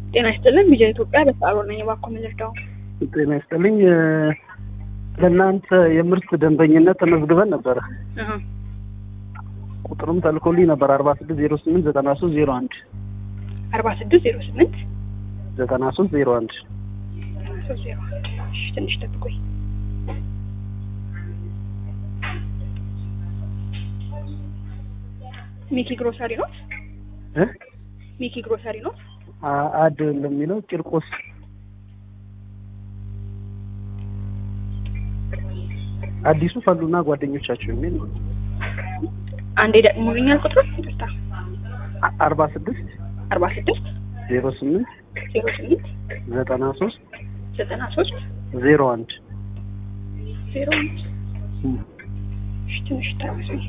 ጤና ይስጥልን። ቢጃ ኢትዮጵያ በሰዓሮ ነኝ። እባክዎ ምን ልርዳው? ጤና ይስጥልኝ። ለእናንተ የምርት ደንበኝነት ተመዝግበን ነበረ። አሀ። ቁጥሩም ተልኮልኝ ነበር አርባ ስድስት ዜሮ ስምንት ዘጠና ሶስት ዜሮ አንድ አርባ ስድስት ዜሮ ስምንት ዘጠና ሶስት ዜሮ አንድ ሶስት ዜሮ አንድ እሺ፣ ትንሽ ጠብቁኝ። ሚኪ ግሮሰሪ ኖት? እ ሚኪ ግሮሰሪ ኖት? አ- አድ ለሚለው ቂርቆስ አዲሱ ፈሉና ጓደኞቻቸው የሚል ነው። አንዴ ደግሞልኛል ቁጥሩ ይቅርታ። አ- አርባ ስድስት አርባ ስድስት ዜሮ ስምንት ዜሮ ስምንት ዘጠና ሶስት ዘጠና ሶስት ዜሮ አንድ ዜሮ አንድ እሺ፣ ትንሽ ታገሱኝ።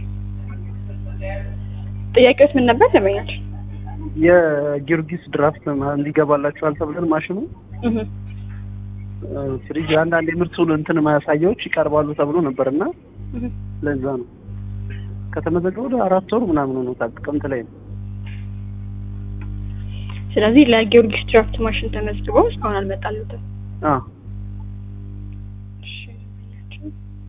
ጥያቄዎች ምን ነበር ለመኛል? የጊዮርጊስ ድራፍት ማ- እንዲገባላችኋል ተብለን ማሽኑ እህ እ፣ ፍሪጅ አንዳንድ የምርቱን እንትን ማሳያዎች ይቀርባሉ ተብሎ ነበር እና እህ ለዛ ነው ከተመዘገበ ወደ አራት ወር ምናምን ሆኖታል። ጥቅምት ላይ ነው። ስለዚህ ለጊዮርጊስ ድራፍት ማሽን ተመዝግበው እስካሁን አልመጣሉትም። አ እሺ፣ ለመኛቸው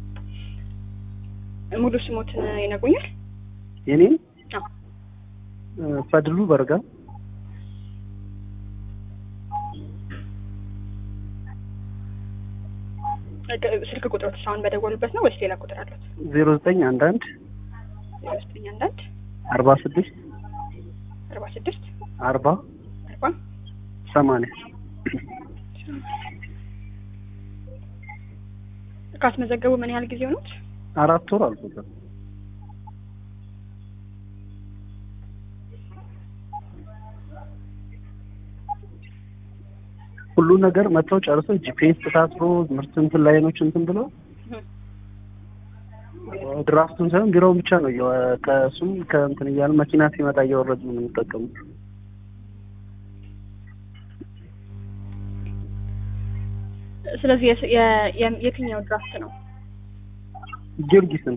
ሙሉ ስሞትን ይነግሩኛል? የኔን አዎ። እ፣ ፈድሉ በርጋ ስልክ ቁጥሮት አሁን በደወሉበት ነው ወይስ ሌላ ቁጥር አለት? ዜሮ ዘጠኝ አንድ አንድ ዜሮ ዘጠኝ አንድ አንድ አርባ ስድስት አርባ ስድስት አርባ አርባ ሰማንያ ካስመዘገቡ ምን ያህል ጊዜ ሆኖት? አራት ወር አልፎታል። ሁሉ ነገር መጥተው ጨርሰው ጂፒኤስ ታስሮ ምርት እንትን ላይኖች እንትን ብለው ድራፍቱን ሳይሆን ቢሮውን ብቻ ነው እያወ- ከእሱም ከእንትን እያልን መኪና ሲመጣ እያወረድን ነው የምንጠቀሙት። ስለዚህ የስ- የ- የ- የትኛው ድራፍት ነው? ጊዮርጊስን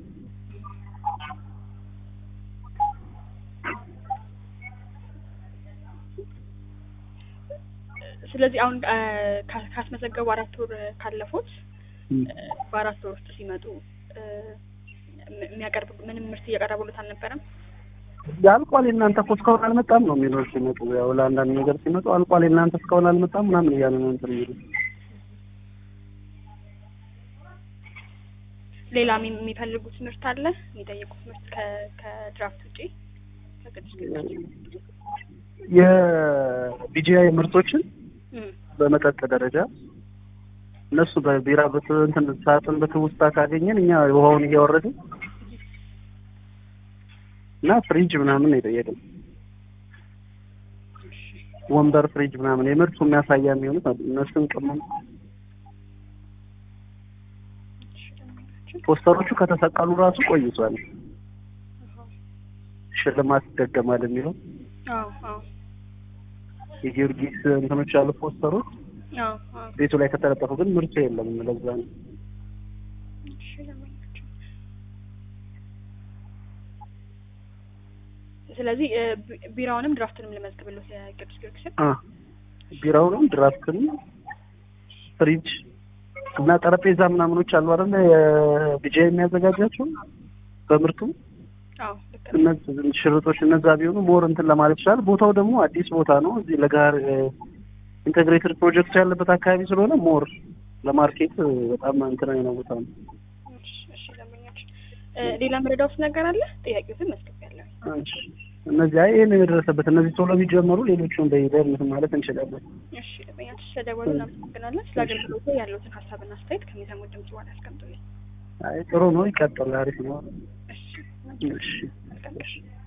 ስለዚህ አሁን አ፣ ካ- ካስመዘገቡ አራት ወር ካለፉት እ፣ በአራት ወር ውስጥ ሲመጡ እ፣ ም- የሚያቀርብ ምንም ምርት እያቀረቡለት አልነበረም? አልቋል የእናንተ እኮ እስካሁን አልመጣም ነው የሚለው ሲመጡ፣ ያው ለአንዳንድ ነገር ሲመጡ አልቋል የእናንተ እስካሁን አልመጣም ምናምን እያሉ ነው እንትን የሚሉት። ሌላ የሚ- የሚፈልጉት ምርት አለ? የሚጠይቁት ምርት ከ- ከድራፍት ውጪ ከቅዱስ ጊዮርጊስ? የቢጂአይ ምርቶችን እም፣ በመጠጥ ደረጃ እነሱ በቢራ በት እንትን ሳጥን በትውስታ ካገኘን እኛ ውሃውን እያወረድን እና ፍሪጅ ምናምን ነው የጠየቅን። ወንበር፣ ፍሪጅ ምናምን የምርቱ የሚያሳያ የሚሆኑት አሉ። እነሱን ቅመም ፖስተሮቹ ከተሰቀሉ ራሱ ቆይቷል። ሽልማት ይደገማል የሚለው አዎ አዎ የጊዮርጊስ እንትኖች ያሉ ፖስተሮች አዎ አዎ ቤቱ ላይ ከተለጠፉ ግን ምርቱ የለም። ለዛ ነው እሺ፣ ለማንኛውም ስለዚህ እ፣ ቢ- ቢራውንም ድራፍትንም ልመዝግብልዎት የቅዱስ ጊዮርጊስን። አ ቢራውንም ድራፍትን ፍሪጅ እና ጠረጴዛ ምናምኖች አሉ አይደል? የቢጃ የሚያዘጋጃቸው በምርቱ አዎ ልክ ነው። እነዚህ ሽርጦች እነዛ ቢሆኑ ሞር እንትን ለማለት ይችላል። ቦታው ደግሞ አዲስ ቦታ ነው። እዚህ ለጋር ኢንቴግሬትድ ፕሮጀክት ያለበት አካባቢ ስለሆነ ሞር ለማርኬት በጣም እንትን አይነት ቦታ ነው። እሺ፣ እሺ፣ ለማንኛውም እ፣ ሌላ መረዳውት ነገር አለ? ጥያቄዎትን መዝግቤያለሁ። እሺ። እነዚህ አይ ይሄን የደረሰበት እነዚህ ቶሎ ቢጀመሩ ሌሎቹን በሂደር እንትን ማለት እንችላለን። እሺ፣ ለማንኛውም ስለደወሉ እናመሰግናለን። ስለ አገልግሎቱ ያለዎትን ሀሳብና አስተያየት ከሚሰሙት ድምጽ በኋላ ያስቀምጡልኝ። አይ ጥሩ ነው፣ ይቀጥል፣ አሪፍ ነው። እሺ፣ እሺ መልካም ቀን።